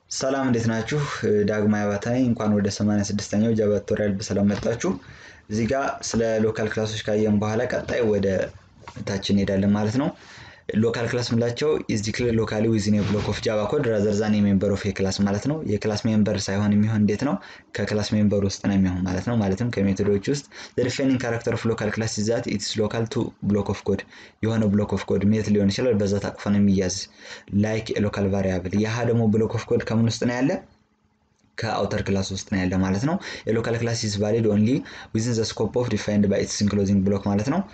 ሰላም እንዴት ናችሁ? ዳግማዊ አባተ ነኝ። እንኳን ወደ 86ኛው ጃቫ ቱቶሪያል በሰላም መጣችሁ። እዚህ ጋር ስለ ሎካል ክላሶች ካየን በኋላ ቀጣይ ወደ ታች እንሄዳለን ማለት ነው። ሎካል ክላስ ምላቸው ኢዝ ዲክሌር ሎካሊ ዊዝን ብሎክ ኦፍ ጃቫ ኮድ ራዘር ዛን የሜምበር ኦፍ የክላስ ማለት ነው። የክላስ ሜምበር ሳይሆን የሚሆን እንዴት ነው? ከክላስ ሜምበር ውስጥ ነው የሚሆን ማለት ነው። ማለትም ከሜቶዶች ውስጥ ዲፌኒንግ ካራክተር ኦፍ ሎካል ክላስ ይዛት ኢትስ ሎካል ቱ ብሎክ ኦፍ ኮድ የሆነ ብሎክ ኦፍ ኮድ ሜት ሊሆን ይችላል። በዛ ታቅፎ ነው የሚያዝ ላይክ ሎካል ቫሪያብል። ያህ ደግሞ ብሎክ ኦፍ ኮድ ከምን ውስጥ ነው ያለ? ከአውተር ክላስ ውስጥ ነው ያለ ማለት ነው። የሎካል ክላስ ኢዝ ቫሊድ ኦንሊ ዊዝን ዘ ስኮፕ ኦፍ ዲፋይንድ ባይ ኢትስ ኢንክሎዚንግ ብሎክ ማለት ነው።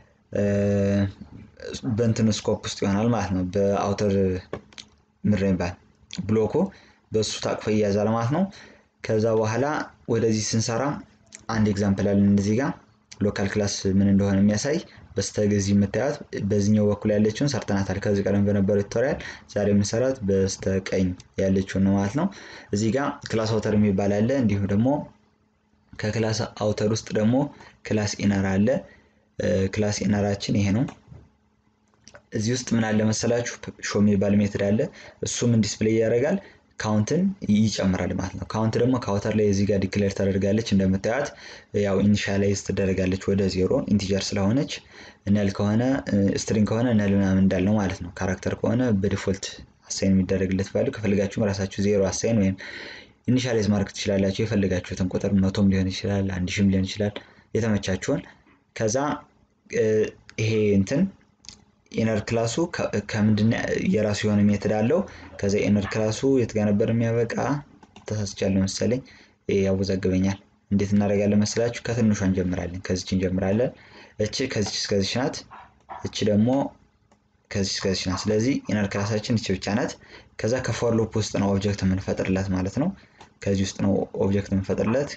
በእንትን ስኮፕ ውስጥ ይሆናል ማለት ነው። በአውተር ምድር ይባል ብሎኩ በእሱ ታቅፎ ይያዛል ማለት ነው። ከዛ በኋላ ወደዚህ ስንሰራ አንድ ኤግዛምፕል አለን እዚህ ጋር ሎካል ክላስ ምን እንደሆነ የሚያሳይ በስተገዚ የምታያት በዚህኛው በኩል ያለችውን ሰርተናታል። ከዚህ ቀደም በነበረው ቱቶሪያል ዛሬ የምንሰራት በስተቀኝ ያለችውን ነው ማለት ነው። እዚህ ጋር ክላስ አውተር የሚባል አለ። እንዲሁም ደግሞ ከክላስ አውተር ውስጥ ደግሞ ክላስ ኢነር አለ። ክላስ ኢነራችን ይሄ ነው። እዚህ ውስጥ ምን አለ መሰላችሁ ሾ የሚባል ሜትድ አለ። እሱም ዲስፕሌይ ያደርጋል ካውንትን ይጨምራል ማለት ነው። ካውንት ደግሞ ከአውተር ላይ እዚህ ጋር ዲክሌር ተደርጋለች እንደምታዩት ያው ኢኒሻላይዝ ትደረጋለች ወደ ዜሮ ኢንቲጀር ስለሆነች ነል ከሆነ ስትሪንግ ከሆነ ነል ምናምን እንዳልነው ማለት ነው። ካራክተር ከሆነ በዲፎልት አሳይን የሚደረግለት ቫሉ ከፈልጋችሁም ራሳችሁ ዜሮ አሳይን ወይም ኢኒሻላይዝ ማድረግ ትችላላችሁ። የፈለጋችሁትን ቁጥር መቶም ሊሆን ይችላል፣ አንድ ሺህም ሊሆን ይችላል የተመቻችሁን። ከዛ ይሄ እንትን ኢነር ክላሱ ከምንድን የራሱ የሆነ ሜትድ አለው። ከዛ ኢነር ክላሱ የት ጋር ነበር የሚያበቃ? ተሳስቻለሁ መሰለኝ፣ ያወዛግበኛል። እንዴት እናደርጋለን መሰላችሁ? ከትንሿ እንጀምራለን። ከዚች እንጀምራለን። እቺ ከዚች እስከዚች ናት። እቺ ደግሞ ከዚች እስከዚች ናት። ስለዚህ ኢነር ክላሳችን እቺ ብቻ ናት። ከዛ ከፎር ሉፕ ውስጥ ነው ኦብጀክት የምንፈጥርለት ማለት ነው። ከዚህ ውስጥ ነው ኦብጀክት የምንፈጥርለት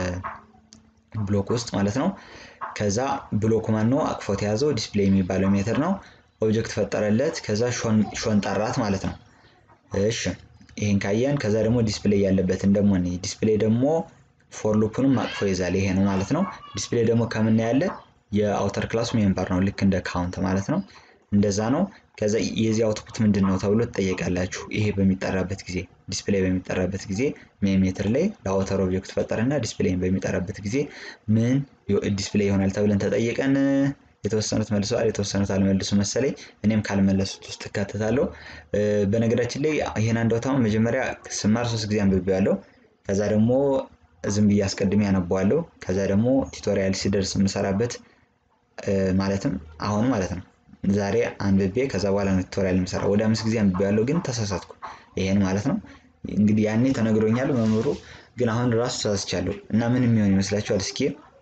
ከብሎክ ውስጥ ማለት ነው። ከዛ ብሎክ ማን ነው አቅፎት የያዘው ዲስፕሌይ የሚባለው ሜትር ነው። ኦብጀክት ፈጠረለት። ከዛ ሾን ጠራት ማለት ነው። እሺ ይሄን ካየን ከዛ ደግሞ ዲስፕሌይ ያለበትን ደግሞ ዲስፕሌይ ደግሞ ፎር ሉፕንም አቅፎ ይዛል። ይሄ ነው ማለት ነው። ዲስፕሌይ ደግሞ ከምን ያለ የአውተር ክላሱ ሜምበር ነው። ልክ እንደ ካውንት ማለት ነው። እንደዛ ነው። ከዛ የዚህ አውትፑት ምንድን ነው ተብሎ ትጠየቃላችሁ። ይሄ በሚጠራበት ጊዜ ዲስፕሌይ በሚጠራበት ጊዜ ሜትር ላይ ለአውተር ኦብጀክት ፈጠረና ዲስፕሌይን በሚጠራበት ጊዜ ምን ዲስፕሌይ ይሆናል ተብለን ተጠየቀን። የተወሰኑት መልሰዋል፣ የተወሰኑት አልመልሱ መሰለኝ። እኔም ካልመለሱት ውስጥ እካተታለሁ። በነገራችን ላይ ይህን አንዳውታውን መጀመሪያ ስማር ሶስት ጊዜ አንብቤዋለሁ። ከዛ ደግሞ ዝም ብዬ አስቀድሜ ያነበዋለሁ። ከዛ ደግሞ ቱቶሪያል ሲደርስ የምሰራበት ማለትም አሁን ማለት ነው ዛሬ አንብቤ ከዛ በኋላ ነው ቱቶሪያል የምሰራ። ወደ አምስት ጊዜ አንብቤዋለሁ፣ ግን ተሳሳትኩ። ይሄን ማለት ነው እንግዲህ ያኔ ተነግሮኛል መምህሩ፣ ግን አሁን ራሱ ተሳስቻለሁ እና ምን የሚሆን ይመስላችኋል? እስኪ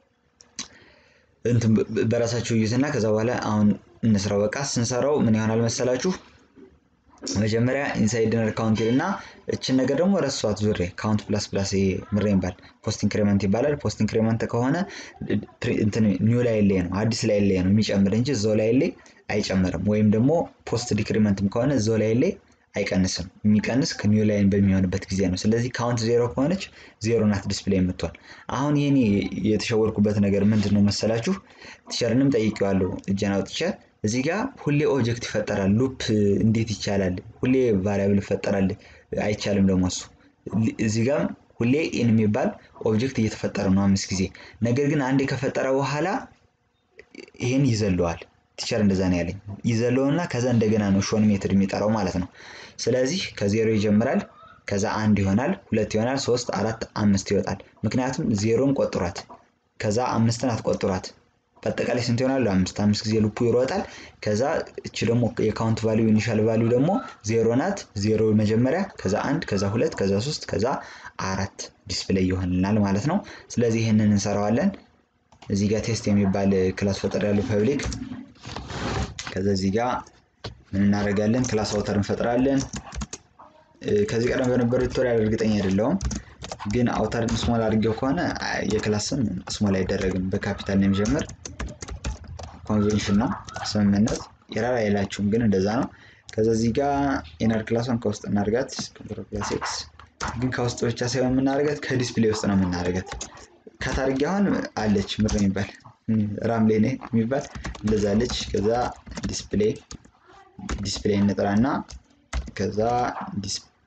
እንትን በራሳችሁ እዩትና ከዛ በኋላ አሁን እንስራው። በቃ ስንሰራው ምን ይሆናል መሰላችሁ? መጀመሪያ ኢንሳይድ ነር ካውንት እና እችን ነገር ደግሞ ረሷት ዙሬ ካውንት ፕላስ ፕላስ ምሬ ይባል ፖስት ኢንክሪመንት ይባላል። ፖስት ኢንክሪመንት ከሆነ እንትን ኒው ላይ ላይ ነው አዲስ ላይ ላይ ነው የሚጨምር እንጂ እዛው ላይ ላይ አይጨምርም። ወይም ደግሞ ፖስት ዲክሪመንትም ከሆነ እዛው ላይ ላይ አይቀንስም። የሚቀንስ ከኒው ላይን በሚሆንበት ጊዜ ነው። ስለዚህ ካውንት ዜሮ ከሆነች ዜሮ ናት ዲስፕሌይ የምትሆን። አሁን ይህን የተሸወርኩበት ነገር ምንድን ነው መሰላችሁ? ቲቸርንም ጠይቄዋለሁ እጄን አውጥቼ እዚህ ጋር ሁሌ ኦብጀክት ይፈጠራል። ሉፕ እንዴት ይቻላል? ሁሌ ቫሪያብል ይፈጠራል አይቻልም። ደግሞ እሱ እዚህ ጋር ሁሌ ኢን የሚባል ኦብጀክት እየተፈጠረ ነው አምስት ጊዜ። ነገር ግን አንዴ ከፈጠረ በኋላ ይህን ይዘለዋል። ቲቸር እንደዛ ነው ያለኝ። ይዘለውና ከዛ እንደገና ነው ሾን ሜትድ የሚጠራው ማለት ነው። ስለዚህ ከዜሮ ይጀምራል። ከዛ አንድ ይሆናል፣ ሁለት ይሆናል፣ ሶስት፣ አራት፣ አምስት ይወጣል። ምክንያቱም ዜሮን ቆጥሯት፣ ከዛ አምስትን አትቆጥሯት። በአጠቃላይ ስንት ይሆናሉ? አምስት አምስት ጊዜ ሉፑ ይሮጣል። ከዛ እቺ ደግሞ የካውንት ቫሊዩ ኢኒሻል ቫሊዩ ደግሞ ዜሮ ናት። ዜሮ መጀመሪያ፣ ከዛ አንድ፣ ከዛ ሁለት፣ ከዛ ሶስት፣ ከዛ አራት ዲስፕሌይ ይሆንልናል ማለት ነው። ስለዚህ ይህንን እንሰራዋለን። እዚህ ጋር ቴስት የሚባል ክላስ ፈጠር ያለው ፐብሊክ ከዛ እዚህ ጋር ምን እናደርጋለን? ክላስ አውተር እንፈጥራለን። ከዚህ ቀደም በነበረው ቱቶሪያል እርግጠኛ አይደለሁም፣ ግን አውተርን ስሞል አድርጌው ከሆነ የክላስ ስም ስሞል አይደረግም። በካፒታል ነው የሚጀምር። ኮንቬንሽን ነው ስምምነት። ኤረር አይላችሁም፣ ግን እንደዛ ነው። ከዛ እዚህ ጋር ኢነር ክላሷን ከውስጥ እናድርጋት። ፕላስ ኤክስ ግን ከውስጥ ብቻ ሳይሆን የምናደርጋት ከዲስፕሌይ ውስጥ ነው የምናደርጋት። ከታርጌ አሁን አለች ምር የሚባል ራምሌ ነ የሚባል እንደዛ አለች። ከዛ ዲስፕሌይ ዲስፕሌይ እንጥራና ከዛ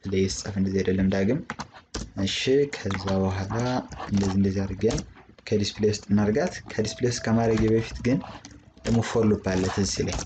ላይ የተጻፈ እንደዚህ አይደለም ዳግም። እሺ ከዛ በኋላ እንደዚህ እንደዚህ አድርገን ከዲስፕሌይ ውስጥ እናርጋት። ከዲስፕሌይ ውስጥ ከማድረግ በፊት ግን ደግሞ ፎር ሉፕ አለ ትዝ ላይ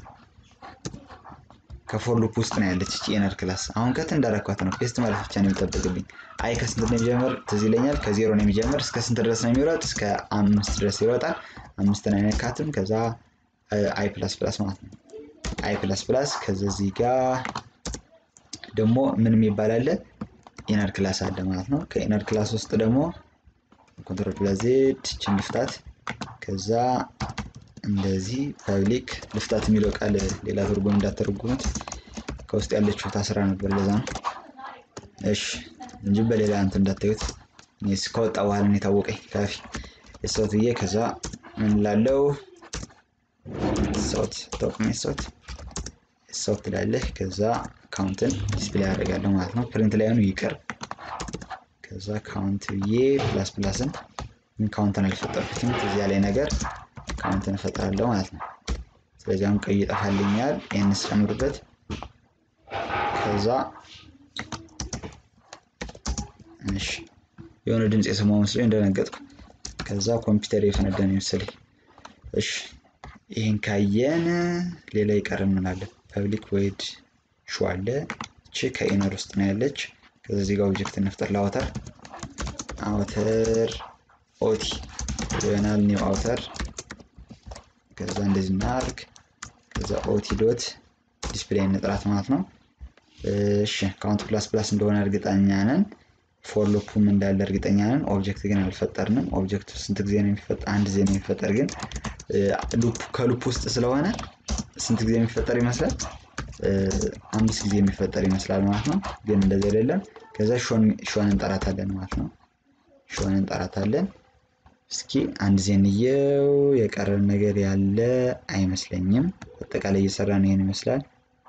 ከፎር ሉፕ ውስጥ ነው ያለች እቺ ኢነር ክላስ። አሁን ከት እንዳረኳት ነው ፔስት ማለት ብቻ ነው የሚጠበቅብኝ። አይ ከስንት ነው የሚጀምር ትዝ ይለኛል። ከዜሮ ነው የሚጀምር። እስከ ስንት ድረስ ነው የሚሮጥ? እስከ አምስት ድረስ ይሮጣል። አምስትን አይነካትም። ከዛ አይ ፕላስ ፕላስ ማለት ነው አይ ፕላስ ፕላስ። ከዛ እዚህ ጋር ደግሞ ምን የሚባል አለ? ኢነር ክላስ አለ ማለት ነው። ከኢነር ክላስ ውስጥ ደግሞ ኮንትሮል ፕላስ ዜድ ችን ልፍታት። ከዛ እንደዚህ ፐብሊክ ልፍታት የሚለው ቃል ሌላ ትርጉም እንዳተረጉሙት ከውስጥ ያለችው ታስራ ነበር። ለዛ ነው እሺ፣ እንጂ በሌላ እንትን እንዳታዩት። እኔስ ከወጣ በኋላ ነው የታወቀኝ ካፊ የሰውት ብዬ ከዛ ምን ላለው ሰውት ተወቅሜ ሰውት ሰውት ትላለህ። ከዛ ካውንትን ዲስፕሌይ ያደርጋለሁ ማለት ነው። ፕሪንት ላይ ሆኑ ይቅር። ከዛ ካውንት ብዬ ፕላስ ፕላስን ካውንትን አልፈጠርኩትም እዚያ ላይ ነገር ካውንትን እፈጥራለሁ ማለት ነው። ስለዚህ አሁን ቀይ ይጠፋልኛል። ይህን ስጨምርበት ከዛ እሺ የሆነ ድምፅ የሰማሁ መስሎኝ እንደነገጥኩ ከዛ ኮምፒውተር የፈነዳ ነው መሰለኝ። እሺ ይህን ካየን ሌላ ይቀርን ምናለ ፐብሊክ ቮይድ ሹ አለ። እቺ ከኢነር ውስጥ ነው ያለች። ከዛ እዚህ ጋር ኦብጀክት እንፍጠር ለአውተር አውተር ኦቲ ይሆናል ኒው አውተር ከዛ እንደዚህ እናርግ። ከዛ ኦቲ ዶት ዲስፕሌይ እንጥራት ማለት ነው። እሺ ካውንት ፕላስ ፕላስ እንደሆነ እርግጠኛ ነን። ፎር ሉፑም እንዳለ እርግጠኛ ነን። ኦብጀክት ግን አልፈጠርንም። ኦብጀክት ስንት ጊዜ ነው የሚፈጠር? አንድ ጊዜ ነው የሚፈጠር። ግን ሉፕ ከሉፕ ውስጥ ስለሆነ ስንት ጊዜ የሚፈጠር ይመስላል? አምስት ጊዜ የሚፈጠር ይመስላል ማለት ነው። ግን እንደዚህ አይደለም። ከዛ ሾን እንጠራታለን ማለት ነው። ሾን እንጠራታለን። እስኪ አንድ ዜንየው የቀረን ነገር ያለ አይመስለኝም። አጠቃላይ እየሰራን ይሄን ይመስላል።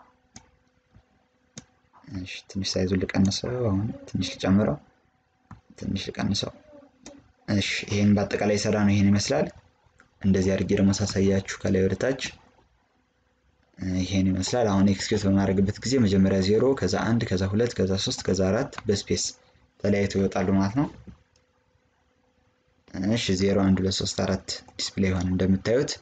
እሺ ትንሽ ሳይዙን ልቀንሰው፣ አሁን ትንሽ ልጨምረው፣ ትንሽ ልቀንሰው። እሺ ይሄን በአጠቃላይ የሰራ ነው ይሄን ይመስላል። እንደዚህ አድርጌ ደግሞ ሳሳያችሁ ከላይ ወደ ታች ይሄን ይመስላል። አሁን ኤክስኪዩት በማድረግበት ጊዜ መጀመሪያ ዜሮ፣ ከዛ አንድ፣ ከዛ ሁለት፣ ከዛ ሶስት፣ ከዛ አራት በስፔስ ተለያይተው ይወጣሉ ማለት ነው። እሺ ዜሮ አንድ ሁለት ሶስት አራት ዲስፕሌይ ሆነ። እንደምታዩት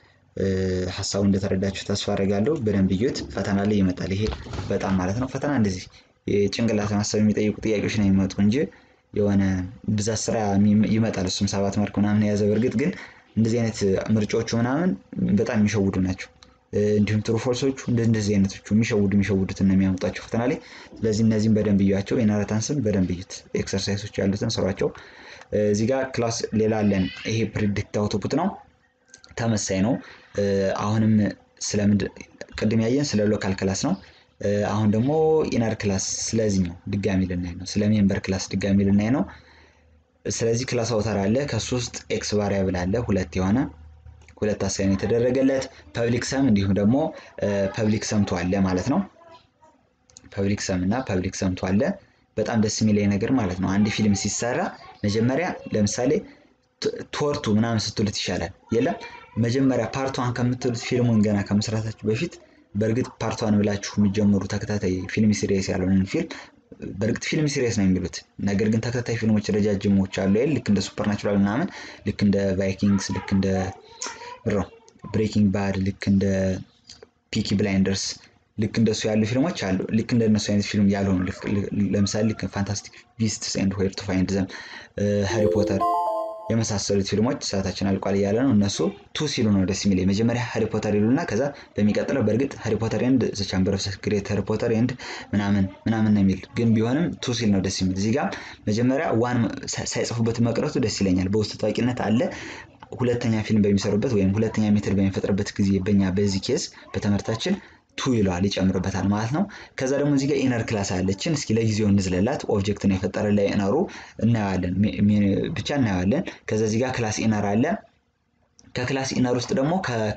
ሀሳቡ እንደተረዳችሁ ተስፋ አደርጋለሁ። በደንብ እዩት። ፈተና ላይ ይመጣል ይሄ በጣም ማለት ነው። ፈተና እንደዚህ የጭንቅላት ማሰብ የሚጠይቁ ጥያቄዎች ነው የሚመጡ እንጂ የሆነ ብዛት ስራ ይመጣል። እሱም ሰባት ማርክ ምናምን የያዘ በእርግጥ ግን እንደዚህ አይነት ምርጫዎቹ ምናምን በጣም የሚሸውዱ ናቸው። እንዲሁም ትሩ ፎልሶቹ እንደዚህ አይነቶቹ የሚሸውዱ የሚሸውዱትን ነው የሚያመጧቸው ፈተና ላይ። ስለዚህ እነዚህም በደንብ እዩዋቸው። የናረታንስን በደንብ እዩት። ኤክሰርሳይሶች ያሉትን ስሯቸው። እዚህ ጋር ክላስ ሌላ አለን። ይሄ ፕሪዲክት አውቶፑት ነው፣ ተመሳይ ነው። አሁንም ስለምንድ ቅድም ያየን ስለ ሎካል ክላስ ነው። አሁን ደግሞ ኢነር ክላስ ስለዚህ ነው ድጋሚ ልናይ ነው። ስለ ሜምበር ክላስ ድጋሚ ልናይ ነው። ስለዚህ ክላስ አውተር አለ። ከሱ ውስጥ ኤክስ ቫሪያብል አለ ሁለት የሆነ ሁለት አሳይን የተደረገለት ፐብሊክ ሰም እንዲሁም ደግሞ ፐብሊክ ሰምቶ አለ ማለት ነው። ፐብሊክ ሰም እና ፐብሊክ ሰምቶ አለ። በጣም ደስ የሚለኝ ነገር ማለት ነው አንድ ፊልም ሲሰራ መጀመሪያ ለምሳሌ ቶርቱ ምናምን ስትሉት ይሻላል የለም መጀመሪያ ፓርቷን ከምትሉት ፊልሙን ገና ከመስራታችሁ በፊት በእርግጥ ፓርቷን ብላችሁ የሚጀምሩ ተከታታይ ፊልም ሲሪየስ ያልሆንን ፊልም በእርግጥ ፊልም ሲሪየስ ነው የሚሉት ነገር ግን ተከታታይ ፊልሞች ረጃጅሞች አሉ ይል ልክ እንደ ሱፐር ናቹራል ምናምን ልክ እንደ ቫይኪንግስ ልክ እንደ ብሮ ብሬኪንግ ባድ ልክ እንደ ፒኪ ብላይንደርስ ልክ እንደሱ ያሉ ፊልሞች አሉ። ልክ እንደነሱ አይነት ፊልም ያልሆኑ ለምሳሌ ልክ ፋንታስቲክ ቢስትስ ኤንድ ዌር ቱ ፋይንድ ዘም፣ ሃሪ ፖተር የመሳሰሉት ፊልሞች ሰዓታችን አልቋል እያለ ነው። እነሱ ቱ ሲሉ ነው ደስ የሚል መጀመሪያ ሃሪ ፖተር ይሉና ከዛ በሚቀጥለው በእርግጥ ሃሪ ፖተር ኤንድ ዘ ቻምበር ኦፍ ሰክሬት ሃሪ ፖተር ኤንድ ምናምን ምናምን ነው የሚል ግን ቢሆንም ቱ ሲል ነው ደስ የሚል። እዚህ ጋር መጀመሪያ ዋን ሳይጽፉበት መቅረቱ ደስ ይለኛል። በውስጥ ታዋቂነት አለ ሁለተኛ ፊልም በሚሰሩበት ወይም ሁለተኛ ሜትር በሚፈጥርበት ጊዜ በኛ በዚህ ኬስ በትምህርታችን ቱ ይለዋል ይጨምርበታል ማለት ነው። ከዛ ደግሞ እዚህ ጋር ኢነር ክላስ አለችን። እስኪ ለጊዜው እንዝለላት። ኦብጀክትን የፈጠረ ላይ ኢነሩ እናየዋለን፣ ብቻ እናየዋለን። ከዛ እዚህ ጋር ክላስ ኢነር አለ። ከክላስ ኢነር ውስጥ ደግሞ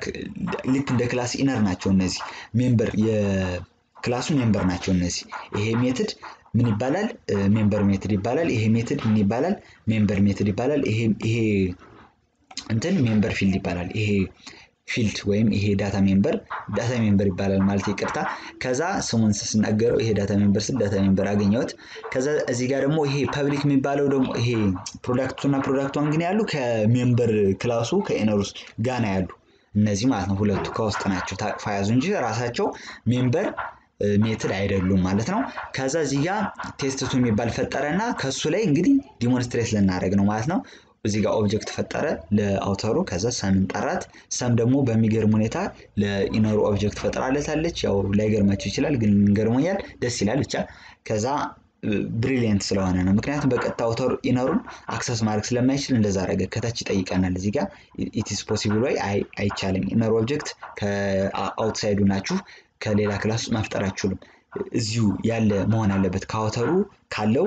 ልክ እንደ ክላስ ኢነር ናቸው እነዚህ ሜምበር የክላሱ ሜምበር ናቸው እነዚህ። ይሄ ሜትድ ምን ይባላል? ሜምበር ሜትድ ይባላል። ይሄ ሜትድ ምን ይባላል? ሜምበር ሜትድ ይባላል። ይሄ እንትን ሜምበር ፊልድ ይባላል። ይሄ ፊልድ ወይም ይሄ ዳታ ሜምበር ዳታ ሜምበር ይባላል ማለት ይቅርታ። ከዛ ስሙን ስናገረው ይሄ ዳታ ሜምበር ስል ዳታ ሜምበር አገኘሁት። ከዛ እዚህ ጋር ደግሞ ይሄ ፐብሊክ የሚባለው ደግሞ ይሄ ፕሮዳክቱ እና ፕሮዳክቷን ግን ያሉ ከሜምበር ክላሱ ከኢነር ውስጥ ጋና ያሉ እነዚህ ማለት ነው። ሁለቱ ከውስጥ ናቸው ታቅፋ ያዙ እንጂ ራሳቸው ሜምበር ሜትድ አይደሉም ማለት ነው። ከዛ እዚህ ጋር ቴስትቱ የሚባል ፈጠረ እና ከሱ ላይ እንግዲህ ዲሞንስትሬት ልናደርግ ነው ማለት ነው። እዚህ ጋር ኦብጀክት ፈጠረ ለአውተሩ። ከዛ ሰምን ጠራት። ሰም ደግሞ በሚገርም ሁኔታ ለኢነሩ ኦብጀክት ፈጥራለታለች። ያው ላይገርማችሁ ይችላል፣ ግን ገርሞኛል። ደስ ይላል ብቻ። ከዛ ብሪሊየንት ስለሆነ ነው። ምክንያቱም በቀጥታ አውተር ኢነሩን አክሰስ ማድረግ ስለማይችል እንደዛ አደረገ። ከታች ይጠይቀናል እዚህ ጋር ኢትስ ፖሲብል ወይ አይቻልም። ኢነር ኦብጀክት ከአውትሳይዱ ናችሁ ከሌላ ክላስ ውስጥ መፍጠር አችሉም። እዚሁ ያለ መሆን አለበት ከአውተሩ ካለው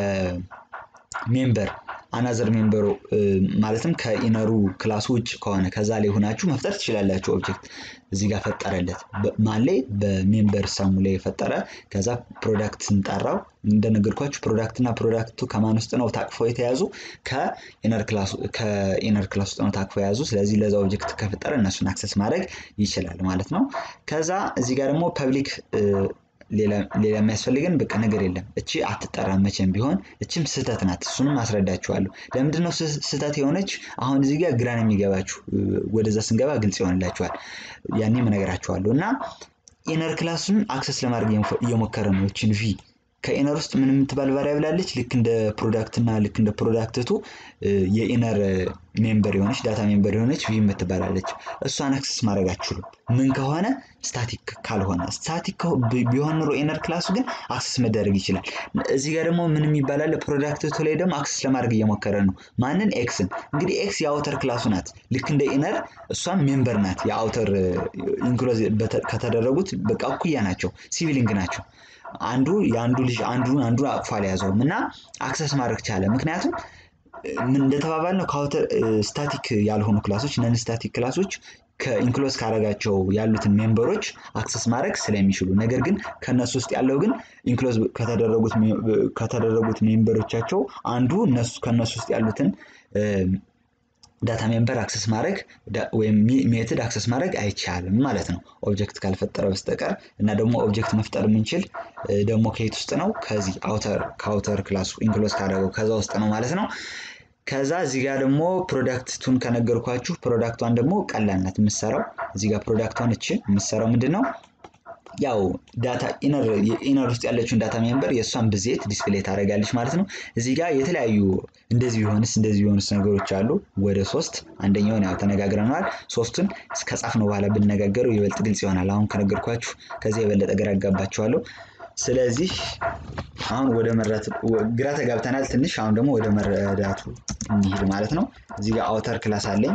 ከሜምበር አናዘር ሜምበሩ ማለትም ከኢነሩ ክላሱ ውጭ ከሆነ ከዛ ላይ ሆናችሁ መፍጠር ትችላላችሁ። ኦብጀክት እዚህ ጋር ፈጠረለት ማን ላይ በሜምበር ሰሙ ላይ የፈጠረ ከዛ ፕሮዳክት ስንጠራው እንደነገርኳችሁ ፕሮዳክት እና ፕሮዳክቱ ከማን ውስጥ ነው ታቅፎ የተያዙ ከኢነር ክላስ ውስጥ ነው ታቅፎ የያዙ። ስለዚህ ለዛ ኦብጀክት ከፈጠረ እነሱን አክሰስ ማድረግ ይችላል ማለት ነው። ከዛ እዚህ ጋር ደግሞ ፐብሊክ ሌላ የሚያስፈልገን በቃ ነገር የለም። እቺ አትጠራም መቼም ቢሆን እችም ስህተት ናት። እሱንም አስረዳችኋለሁ። ለምንድን ነው ስህተት የሆነች? አሁን እዚህ ጋር ግራን የሚገባችሁ ወደዛ ስንገባ ግልጽ ይሆንላችኋል። ያኔም እነግራችኋለሁ። እና ኢነር ክላሱን አክሰስ ለማድረግ እየሞከረ ነው። እችን ቪ ከኢነር ውስጥ ምን የምትባል ቫሪያብል አለች። ልክ እንደ ፕሮዳክት እና ልክ እንደ ፕሮዳክትቱ የኢነር ሜምበር የሆነች ዳታ ሜምበር የሆነች ቪ የምትባላለች። እሷን አክሰስ ማድረግ አችሉም። ምን ከሆነ ስታቲክ ካልሆነ ስታቲክ ቢሆን ኑሮ ኢነር ክላሱ ግን አክሰስ መደረግ ይችላል። እዚህ ጋር ደግሞ ምን የሚባላለ ፕሮዳክትቱ ላይ ደግሞ አክሰስ ለማድረግ እየሞከረ ነው። ማንን? ኤክስን። እንግዲህ ኤክስ የአውተር ክላሱ ናት። ልክ እንደ ኢነር እሷም ሜምበር ናት። የአውተር ኢንክሎዝ ከተደረጉት በቃ እኩያ ናቸው። ሲቪሊንግ ናቸው። አንዱ የአንዱ ልጅ አንዱ አንዱ አቅፎ አልያዘውም እና አክሰስ ማድረግ ቻለ። ምክንያቱም እንደተባባል ነው ከአውተር ስታቲክ ያልሆኑ ክላሶች ነን ስታቲክ ክላሶች ከኢንክሎዝ ካረጋቸው ያሉትን ሜምበሮች አክሰስ ማድረግ ስለሚችሉ፣ ነገር ግን ከነሱ ውስጥ ያለው ግን ኢንክሎዝ ከተደረጉት ሜምበሮቻቸው አንዱ ከነሱ ውስጥ ያሉትን ዳታ ሜምበር አክሰስ ማድረግ ወይም ሜትድ አክሰስ ማድረግ አይቻልም ማለት ነው፣ ኦብጀክት ካልፈጠረ በስተቀር እና ደግሞ ኦብጀክት መፍጠር የምንችል ደግሞ ከየት ውስጥ ነው? ከዚህ አውተር ከአውተር ክላሱ ኢንክሎዝ ካደረገው ከዛ ውስጥ ነው ማለት ነው። ከዛ እዚህ ጋር ደግሞ ፕሮዳክቱን ከነገርኳችሁ ፕሮዳክቷን ደግሞ ቀላል ናት የምትሰራው። እዚህ ጋር ፕሮዳክቷን እች የምትሰራው ምንድን ነው? ያው ዳታ ኢነር ውስጥ ያለችውን ዳታ ሜምበር የእሷን ብዜት ዲስፕሌይ ታደርጋለች ማለት ነው። እዚህ ጋር የተለያዩ እንደዚህ ቢሆንስ እንደዚህ ቢሆንስ ነገሮች አሉ። ወደ ሶስት አንደኛውን ያው ተነጋግረነዋል። ሶስቱን ከጻፍነው በኋላ ብንነጋገረው ይበልጥ ግልጽ ይሆናል። አሁን ከነገርኳችሁ ከዚህ የበለጠ ግራ አጋባችኋለሁ። ስለዚህ አሁን ወደ መረዳት ግራ ተጋብተናል ትንሽ። አሁን ደግሞ ወደ መረዳቱ እንሂድ ማለት ነው። እዚህ ጋር አውተር ክላስ አለኝ።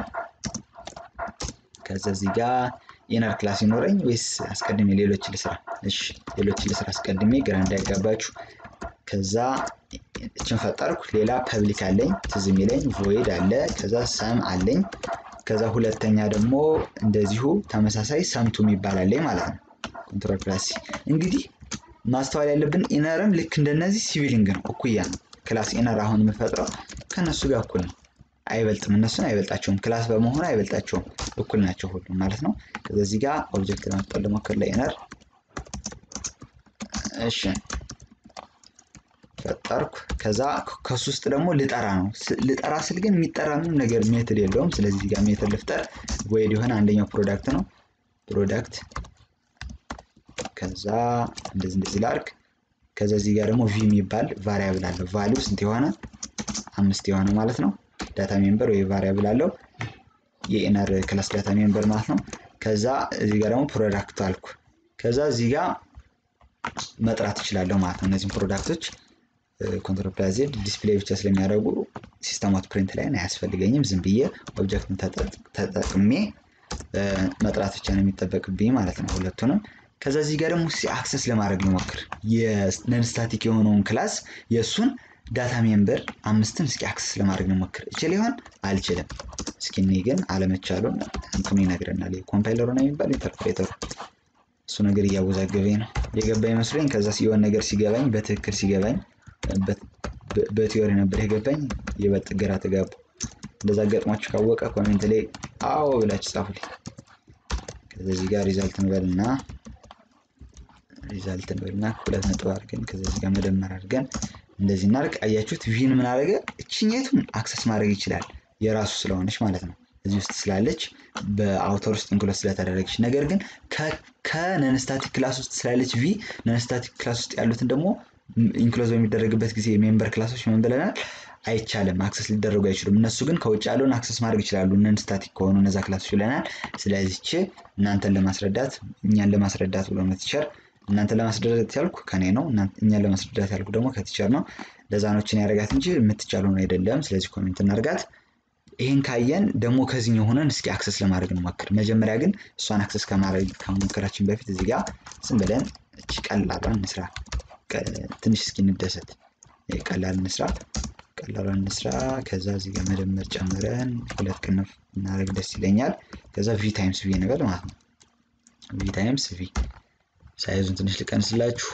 ከዛ እዚህ ጋር ኢነር ክላስ ይኖረኝ ወይስ አስቀድሜ ሌሎች ልስራ? እሺ ሌሎች ልስራ አስቀድሜ ግራ እንዳይጋባችሁ። ከዛ እችን ፈጠርኩ። ሌላ ፐብሊክ አለኝ ትዝ የሚለኝ ቮይድ አለ። ከዛ ሰም አለኝ። ከዛ ሁለተኛ ደግሞ እንደዚሁ ተመሳሳይ ሰምቱ የሚባል አለኝ ማለት ነው። ኮንትሮል ፕላስ እንግዲህ ማስተዋል ያለብን ኢነርም ልክ እንደነዚህ ሲቪሊንግ ነው፣ እኩያ ነው። ክላስ ኢነር አሁን የምፈጥረው ከእነሱ ጋር እኩል ነው። አይበልጥም፣ እነሱን አይበልጣቸውም። ክላስ በመሆኑ አይበልጣቸውም፣ እኩል ናቸው ሁሉም ማለት ነው። ከዚህ ጋር ኦብጀክት ለመፍጠር ልሞክር ለኢነር። እሺ ፈጠርኩ። ከዛ ከሱ ውስጥ ደግሞ ልጠራ ነው። ልጠራ ስል ግን የሚጠራ ምንም ነገር ሜትድ የለውም። ስለዚህ ጋር ሜትድ ልፍጠር። ወይድ የሆነ አንደኛው ፕሮዳክት ነው። ፕሮዳክት ከዛ እንደዚህ እንደዚህ ላርግ። ከዛ እዚህ ጋር ደግሞ ቪ የሚባል ቫሪያብል አለው። ቫሊው ስንት የሆነ አምስት የሆነ ማለት ነው። ዳታ ሜምበር ወይ ቫሪያብል አለው የኢነር ክላስ ዳታ ሜምበር ማለት ነው። ከዛ እዚህ ጋር ደግሞ ፕሮዳክት አልኩ። ከዛ እዚህ ጋር መጥራት እችላለሁ ማለት ነው። እነዚህም ፕሮዳክቶች ኮንትሮል ፕላስ ዜድ ዲስፕሌይ ብቻ ስለሚያደርጉ ሲስተማት ፕሪንት ላይ አያስፈልገኝም። ዝም ብዬ ኦብጀክትን ተጠቅሜ መጥራት ብቻ ነው የሚጠበቅብኝ ማለት ነው ሁለቱንም። ከዛ እዚህ ጋር ደግሞ አክሰስ ለማድረግ ልሞክር የነን ስታቲክ የሆነውን ክላስ የእሱን ዳታ ሜምበር አምስትን እስኪ አክሰስ ለማድረግ ልሞክር። እችል ይሆን አልችልም። እስኪ እኔ ግን አለመቻሉን እንትኑ ይነግረናል። ኮምፓይለሩ ነው የሚባል ኢንተርፕሬተሩ እሱ ነገር እያወዛገበኝ ነው የገባ ይመስለኝ። ከዛ የሆነ ነገር ሲገባኝ በትክክል ሲገባኝ በቲዮሪ ነበር የገባኝ። ይበልጥ ግራ ተጋቡ። እንደዛ ገጥሟችሁ ካወቀ ኮሜንት ላይ አዎ ብላችሁ ጻፉልኝ። ከዚህ ጋር ሪዛልት እንበልና ሪዛልት እንበልና ሁለት ነጥብ አድርገን ከዚህ ጋር መደመር አድርገን እንደዚህ እናድርግ። አያችሁት? ቪን ምን አደረገ? እችኛቱን አክሰስ ማድረግ ይችላል የራሱ ስለሆነች ማለት ነው። እዚህ ውስጥ ስላለች በአውተር ውስጥ ኢንክሎዝ ስለተደረገች፣ ነገር ግን ከነንስታቲክ ክላስ ውስጥ ስላለች ቪ ነንስታቲክ ክላስ ውስጥ ያሉትን ደግሞ ኢንክሎዝ በሚደረግበት ጊዜ የሜምበር ክላሶች ምን ብለናል? አይቻልም፣ አክሰስ ሊደረጉ አይችሉም። እነሱ ግን ከውጭ ያለውን አክሰስ ማድረግ ይችላሉ፣ ነን ስታቲክ ከሆኑ እነዛ ክላሶች ብለናል። ስለዚች እናንተን ለማስረዳት እኛን ለማስረዳት ብሎ ነው ቲቸር እናንተን ለማስረዳት ያልኩ ከኔ ነው፣ እኛን ለማስረዳት ያልኩ ደግሞ ከቲቸር ነው። ለዛኖችን ያደርጋት እንጂ የምትቻሉ ነው አይደለም። ስለዚህ ኮሜንት እናርጋት። ይህን ካየን ደግሞ ከዚህኛው ሆነን እስኪ አክሰስ ለማድረግ እንሞክር። መጀመሪያ ግን እሷን አክሰስ ከማድረግ ከመሞከራችን በፊት እዚህ ጋር ዝም ብለን እቺ ቀላሏን እንስራ። ትንሽ እስኪ እንደሰት። ቀላል እንስራ፣ ቀላሏን እንስራ። ከዛ እዚህ ጋር መደመር ጨምረን ሁለት ቅንፍ እናደርግ ደስ ይለኛል። ከዛ ቪ ታይምስ ቪ እንበል ማለት ነው። ቪ ታይምስ ቪ ሳይዙን ትንሽ ልቀንስላችሁ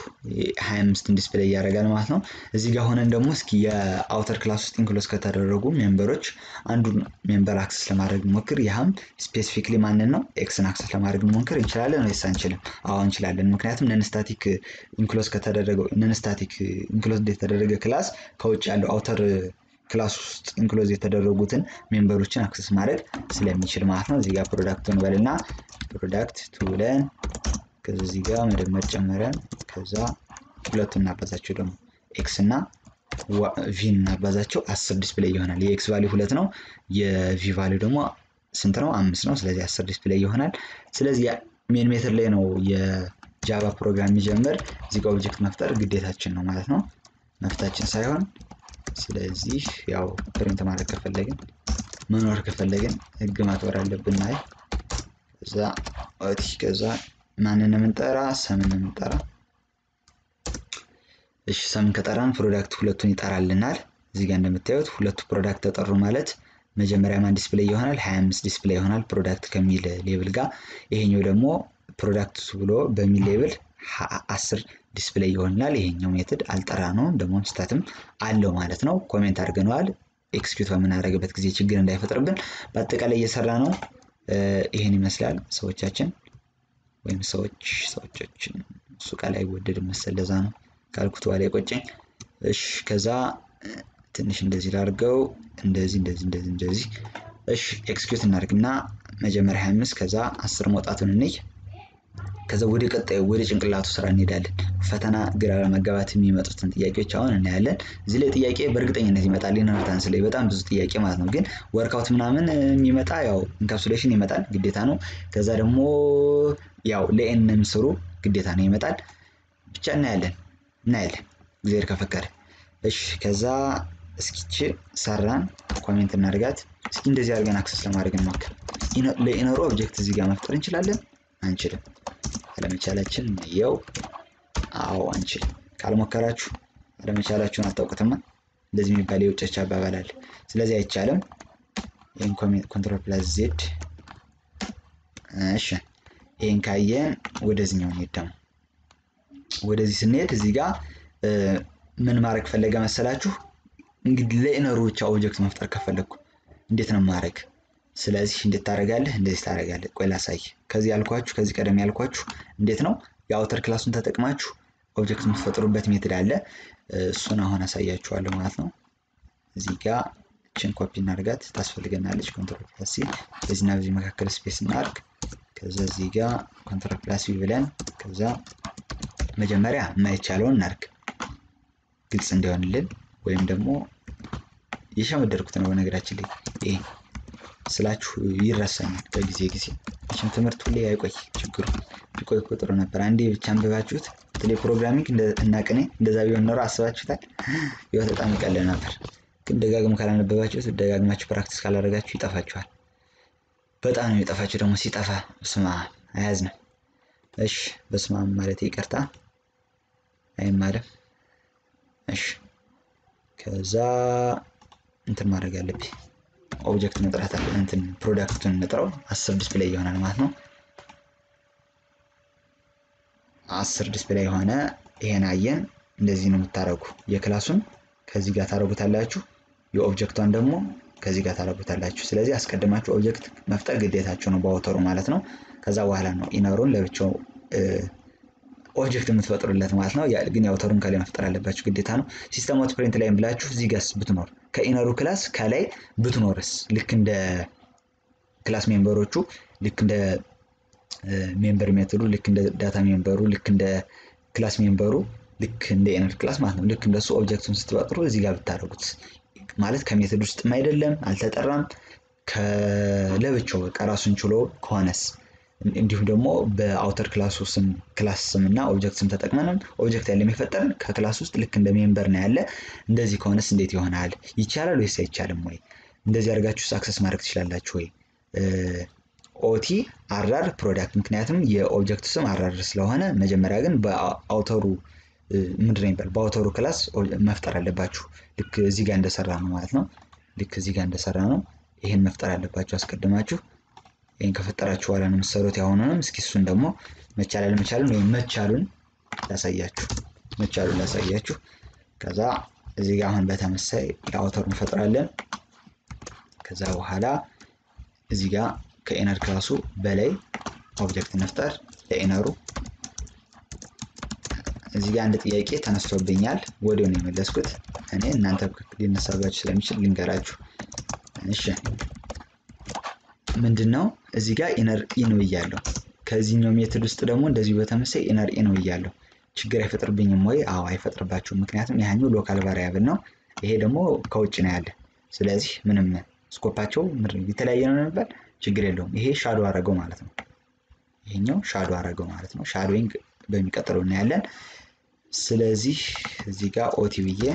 25 ዲስፕሌይ እያደረጋል ማለት ነው። እዚህ ጋር ሆነን ደግሞ እስኪ የአውተር ክላስ ውስጥ ኢንክሎዝ ከተደረጉ ሜምበሮች አንዱን ሜምበር አክሰስ ለማድረግ እንሞክር። ያህም ስፔሲፊክሊ ማንን ነው? ኤክስን አክሰስ ለማድረግ እንሞክር። እንችላለን ወይስ አንችልም? አዎ እንችላለን። ምክንያቱም ነንስታቲክ ኢንክሎዝ ከተደረገው ነንስታቲክ ኢንክሎዝ የተደረገ ክላስ ከውጭ ያለው አውተር ክላስ ውስጥ ኢንክሎዝ የተደረጉትን ሜምበሮችን አክሰስ ማድረግ ስለሚችል ማለት ነው። እዚህ ጋር ፕሮዳክቱን በልና ፕሮዳክት ቱ ብለን ከዚህ ጋር መደመር ጨምረን ከዛ ሁለቱን እናባዛቸው ደግሞ ኤክስ እና ቪን እናባዛቸው አስር ዲስፕሌይ ይሆናል። የኤክስ ቫሊው ሁለት ነው። የቪ ቫሊው ደግሞ ስንት ነው? አምስት ነው። ስለዚህ አስር ዲስፕሌይ ይሆናል። ስለዚህ ሜን ሜትር ላይ ነው የጃቫ ፕሮግራም የሚጀምር። እዚህ ጋር ኦብጀክት መፍጠር ግዴታችን ነው ማለት ነው፣ መፍታችን ሳይሆን። ስለዚህ ያው ፕሪንት ማድረግ ከፈለግን መኖር ከፈለግን ህግ ማክበር አለብን። አይ ከዛ ከዛ ማንን የምንጠራ ሰምን የምንጠራ እሺ ሰምን ከጠራን ፕሮዳክት ሁለቱን ይጠራልናል እዚህ ጋር እንደምታዩት ሁለቱ ፕሮዳክት ተጠሩ ማለት መጀመሪያ ማን ዲስፕሌይ ይሆናል 25 ዲስፕሌይ ይሆናል ፕሮዳክት ከሚል ሌብል ጋር ይሄኛው ደግሞ ፕሮዳክት ብሎ በሚል ሌብል 10 ዲስፕሌይ ይሆናል ይሄኛው ሜትድ አልጠራ ነው ደግሞ ስታትም አለው ማለት ነው ኮሜንት አድርገነዋል ኤክስኪዩት በምናደርግበት ጊዜ ችግር እንዳይፈጥርብን በአጠቃላይ እየሰራ ነው ይህን ይመስላል ሰዎቻችን ወይም ሰዎች ሰዎቻችን እሱ ቃል አይወደድም መሰል ለዛ ነው ካልኩት በኋላ የቆጨኝ። እሺ ከዛ ትንሽ እንደዚህ ላድርገው እንደዚህ እንደዚህ እንደዚህ እንደዚህ። እሺ ኤክስኪዩት እናድርግና መጀመሪያ 25 ከዛ 10 መውጣቱን እንይ። ከዛ ወደ ቀጣዩ ወደ ጭንቅላቱ ስራ እንሄዳለን። ፈተና ግራ ለመጋባት የሚመጡትን ጥያቄዎች አሁን እናያለን። እዚህ ላይ ጥያቄ በእርግጠኝነት ይመጣል። ኢንሄሪታንስ ላይ በጣም ብዙ ጥያቄ ማለት ነው። ግን ወርክአውት ምናምን የሚመጣ ያው ኢንካፕሱሌሽን ይመጣል ግዴታ ነው። ከዛ ደግሞ ያው ለኤንም ስሩ ግዴታ ነው ይመጣል። ብቻ እናያለን እናያለን እግዚአብሔር ከፈቀደ። እሺ ከዛ እስኪች ሰራን ኮሜንት እናድርጋት። እስኪ እንደዚህ አድርገን አክሰስ ለማድረግ እንሞክር። ለኢነሩ ኦብጀክት እዚህ ጋር መፍጠር እንችላለን አንችልም? አለመቻላችን የው አዎ አንችልም። ካልሞከራችሁ አለመቻላችሁን አታውቁትማ። እንደዚህ የሚባል የውጮች አባባል አለ። ስለዚህ አይቻልም። ይህን ኮንትሮል ፕላስ ዜድ እሺ ይህን ካየን ወደዚህኛው እንሄድ ደግሞ ወደዚህ ስንሄድ እዚህ ጋር ምን ማድረግ ፈለገ መሰላችሁ? እንግዲህ ለኢነሩ ብቻ ኦብጀክት መፍጠር ከፈለግኩ እንዴት ነው ማድረግ? ስለዚህ እንዴት ታደርጋለህ? እንደዚህ ታደርጋለህ። ቆይ ላሳይ። ከዚህ ያልኳችሁ ከዚህ ቀደም ያልኳችሁ እንዴት ነው የአውተር ክላሱን ተጠቅማችሁ ኦብጀክት የምትፈጥሩበት ሜትድ አለ። እሱን አሁን አሳያችኋለሁ ማለት ነው። እዚህ ጋር እችን ኮፒ እናድርጋት ታስፈልገናለች። ኮንትሮል ፕላስ ሲ በዚህና በዚህ መካከል ስፔስ እናድርግ። ከዛ እዚህ ጋር ኮንትሮል ፕላስ ቪ ብለን ከዛ መጀመሪያ የማይቻለውን እናድርግ ግልጽ እንዲሆንልን ወይም ደግሞ የሸመደርኩት ነው። በነገራችን ላይ ይሄ ስላችሁ ይረሳኛል ከጊዜ ጊዜ መቼም ትምህርት ሁሌ አይቆይ ችግሩ ቢቆይ እኮ ጥሩ ነበር። አንዴ ብቻ አንብባችሁት በተለይ ፕሮግራሚንግ እና ቅኔ እንደዛ ቢሆን ኖሮ አስባችሁታል ህይወት በጣም ይቀልል ነበር። ግን ደጋግሞ ካላነበባችሁት ደጋግማችሁ ፕራክቲስ ካላደረጋችሁ ይጠፋችኋል። በጣም ነው የሚጠፋችሁ። ደግሞ ሲጠፋ ስማ አያዝንም። እሺ በስመ አብ ማለት ይቅርታ አይማርም። እሺ ከዛ እንትን ማድረግ አለብኝ። ኦብጀክት መጥራት አለ እንትን ፕሮዳክቱን እንጥረው አስር ዲስፕሌይ ይሆናል ማለት ነው። አስር ዲስፕሌይ የሆነ ይሄን አየን። እንደዚህ ነው የምታደርጉ። የክላሱን ከዚህ ጋር ታደርጉታላችሁ። የኦብጀክቷን ደግሞ ከዚህ ጋር ታደርጉታላችሁ። ስለዚህ አስቀድማችሁ ኦብጀክት መፍጠር ግዴታችሁ ነው በአውተሩ ማለት ነው። ከዛ በኋላ ነው ኢነሩን ለብቻው ኦብጀክት የምትፈጥሩለት ማለት ነው። ግን የአውተሩን ከላይ መፍጠር አለባችሁ ግዴታ ነው። ሲስተም አውት ፕሪንት ላይም ብላችሁ እዚህ ጋርስ ብትኖር ከኢነሩ ክላስ ከላይ ብትኖርስ ልክ እንደ ክላስ ሜምበሮቹ ልክ እንደ ሜምበር ሜቶዱ ልክ እንደ ዳታ ሜምበሩ ልክ እንደ ክላስ ሜምበሩ ልክ እንደ ኢነር ክላስ ማለት ነው። ልክ እንደሱ ኦብጀክቱን ስትፈጥሩ እዚህ ጋር ብታደርጉት ማለት ከሜቶድ ውስጥም አይደለም አልተጠራም ለብቻው በቃ ራሱን ችሎ ከሆነስ እንዲሁም ደግሞ በአውተር ክላሱ ስም ክላስ ስም እና ኦብጀክት ስም ተጠቅመንም ኦብጀክት ያለ የሚፈጠርን ከክላስ ውስጥ ልክ እንደ ሜምበር ነው ያለ። እንደዚህ ከሆነስ እንዴት ይሆናል? ይቻላል ወይስ አይቻልም ወይ? እንደዚህ አድርጋችሁ አክሰስ ማድረግ ትችላላችሁ ወይ? ኦቲ አራር ፕሮዳክት ምክንያቱም የኦብጀክቱ ስም አራር ስለሆነ መጀመሪያ ግን በአውተሩ ምንድን ነው የሚባል በአውተሩ ክላስ መፍጠር አለባችሁ። ልክ እዚህ ጋር እንደሰራ ነው ማለት ነው። ልክ እዚህ ጋር እንደሰራ ነው። ይህን መፍጠር አለባችሁ አስቀድማችሁ። ይህን ከፈጠራችሁ በኋላ ነው የምትሰሩት። ያሁኑንም እስኪ እሱን ደግሞ መቻላል መቻሉን ወይም መቻሉን ላሳያችሁ መቻሉን ላሳያችሁ። ከዛ እዚህ ጋር አሁን በተመሳይ የአውተሩ እንፈጥራለን። ከዛ በኋላ እዚህ ጋር ከኢነር ክላሱ በላይ ኦብጀክት እንፍጠር ለኢነሩ። እዚህ ጋር አንድ ጥያቄ ተነስቶብኛል፣ ወዲያው ነው የመለስኩት እኔ። እናንተ ሊነሳባችሁ ስለሚችል ልንገራችሁ። እሺ ምንድን ነው እዚህ ጋር ኢነር ኢ ነው እያለሁ ከዚህኛው ሜትድ ውስጥ ደግሞ እንደዚሁ በተመሳይ ኢነር ኢ ነው እያለሁ ችግር አይፈጥርብኝም ወይ? አዎ አይፈጥርባችሁም። ምክንያቱም ያኛው ሎካል ቫሪያብል ነው፣ ይሄ ደግሞ ከውጭ ነው ያለ። ስለዚህ ምንም ስኮፓቸው የተለያየ ነው የሚባል ችግር የለውም። ይሄ ሻዶ አረገው ማለት ነው። ይሄኛው ሻዶ አረገው ማለት ነው። ሻዶዊንግ በሚቀጥለው እናያለን። ስለዚህ እዚህ ጋር ኦቲ ብዬ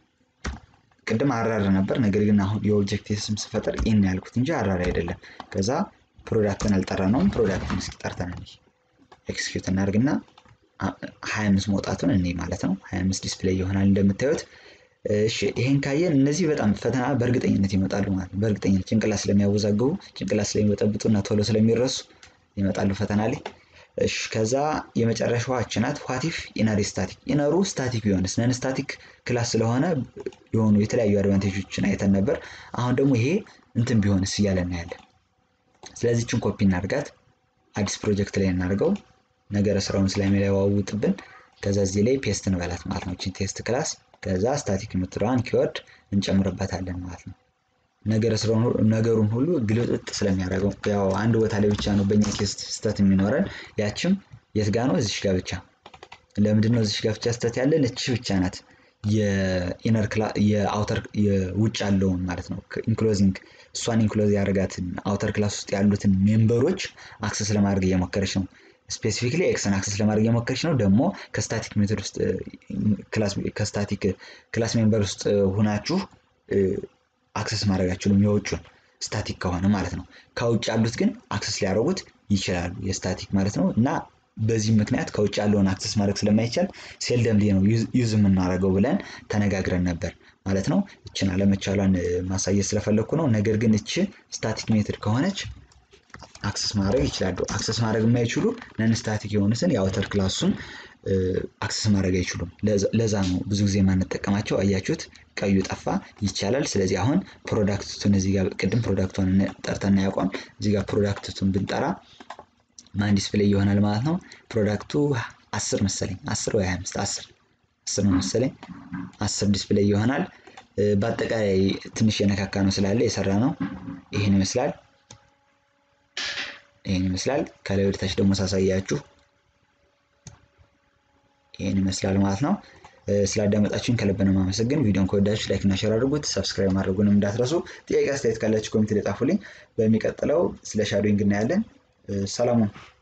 ቅድም አራር ነበር፣ ነገር ግን አሁን የኦብጀክት ስም ስፈጠር ኢን ያልኩት እንጂ አራር አይደለም። ከዛ ፕሮዳክትን አልጠራ ነውም ፕሮዳክትን እስኪ ጠርተን እንይ። ኤክስኪዩት እናድርግና ሀያ አምስት መውጣቱን እኔ ማለት ነው። ሀያ አምስት ዲስፕሌይ ይሆናል እንደምታዩት። እሺ ይሄን ካየን እነዚህ በጣም ፈተና በእርግጠኝነት ይመጣሉ ማለት ነው። በእርግጠኝነት ጭንቅላት ስለሚያወዛግቡ ጭንቅላት ስለሚበጠብጡ እና ቶሎ ስለሚረሱ ይመጣሉ ፈተና ላይ። እሺ ከዛ የመጨረሻዋ እች ናት። ዋቲፍ ኢነር ስታቲክ ኢነሩ ስታቲክ ቢሆንስ ነን ስታቲክ ክላስ ስለሆነ የሆኑ የተለያዩ አድቫንቴጆችን አይተን ነበር። አሁን ደግሞ ይሄ እንትን ቢሆንስ እያለ እናያለን። ስለዚህ ችን ኮፒ እናድርጋት፣ አዲስ ፕሮጀክት ላይ እናድርገው፣ ነገረ ስራውን ስለሚለዋውጥብን ከዛ እዚህ ላይ ፔስት እንበላት ማለት ነው። ችን ቴስት ክላስ ከዛ ስታቲክ የምትለዋን ኪወርድ እንጨምርበታለን ማለት ነው። ነገሩን ሁሉ ግልጥጥ ስለሚያደርገው ያው አንድ ቦታ ላይ ብቻ ነው በእኛ ኬስ ስተት የሚኖረን። ያችም የት ጋ ነው? እዚሽ ጋ ብቻ። ለምንድን ነው እዚሽ ጋ ብቻ ስተት ያለን? እቺ ብቻ ናት የኢነር የአውተር የውጭ ያለውን ማለት ነው ኢንክሎዚንግ እሷን ኢንክሎዝ ያደረጋትን አውተር ክላስ ውስጥ ያሉትን ሜምበሮች አክሰስ ለማድረግ እየሞከረች ነው። ስፔሲፊክሊ ኤክስን አክሰስ ለማድረግ እየሞከረች ነው። ደግሞ ከስታቲክ ሜቶድ ውስጥ ከስታቲክ ክላስ ሜምበር ውስጥ ሁናችሁ አክሰስ ማድረግ አይችሉም። የውጩን ስታቲክ ከሆነ ማለት ነው። ከውጭ ያሉት ግን አክሰስ ሊያደርጉት ይችላሉ። የስታቲክ ማለት ነው እና በዚህ ምክንያት ከውጭ ያለውን አክሰስ ማድረግ ስለማይቻል ሴልደምሊ ነው ዩዝ የምናደርገው ብለን ተነጋግረን ነበር ማለት ነው። እችን አለመቻሏን ማሳየት ስለፈለግኩ ነው። ነገር ግን እች ስታቲክ ሜትድ ከሆነች አክሰስ ማድረግ ይችላሉ። አክሰስ ማድረግ የማይችሉ ነን ስታቲክ የሆኑትን የአውተር ክላሱን አክሰስ ማድረግ አይችሉም። ለዛ ነው ብዙ ጊዜ የማንጠቀማቸው። አያችሁት፣ ቀዩ ጠፋ። ይቻላል። ስለዚህ አሁን ፕሮዳክቱን እዚህ ጋር ቅድም ፕሮዳክቱን ጠርተን ያውቋም እዚህ ጋር ፕሮዳክቱን ብንጠራ ማን ዲስፕሌይ ይሆናል ማለት ነው። ፕሮዳክቱ አስር መሰለኝ አስር ወይ ሀያ አምስት አስር አስር ነው መሰለኝ አስር ዲስፕሌይ ይሆናል። በአጠቃላይ ትንሽ የነካካ ነው ስላለ የሰራ ነው ይህን ይመስላል። ይህን ይመስላል። ከላይ ወደታች ደግሞ ሳሳያችሁ ይህን ይመስላል ማለት ነው። ስላዳመጣችሁኝ ከልብ ነው የማመሰግን። ቪዲዮን ከወዳችሁ ላይክ እና ሼር አድርጉት። ሰብስክራይብ ማድረጉንም እንዳትረሱ። ጥያቄ አስተያየት ካላችሁ ኮሚቴ ላይ ጻፉልኝ። በሚቀጥለው ስለ ሻዶዊንግ እናያለን። ሰላሙን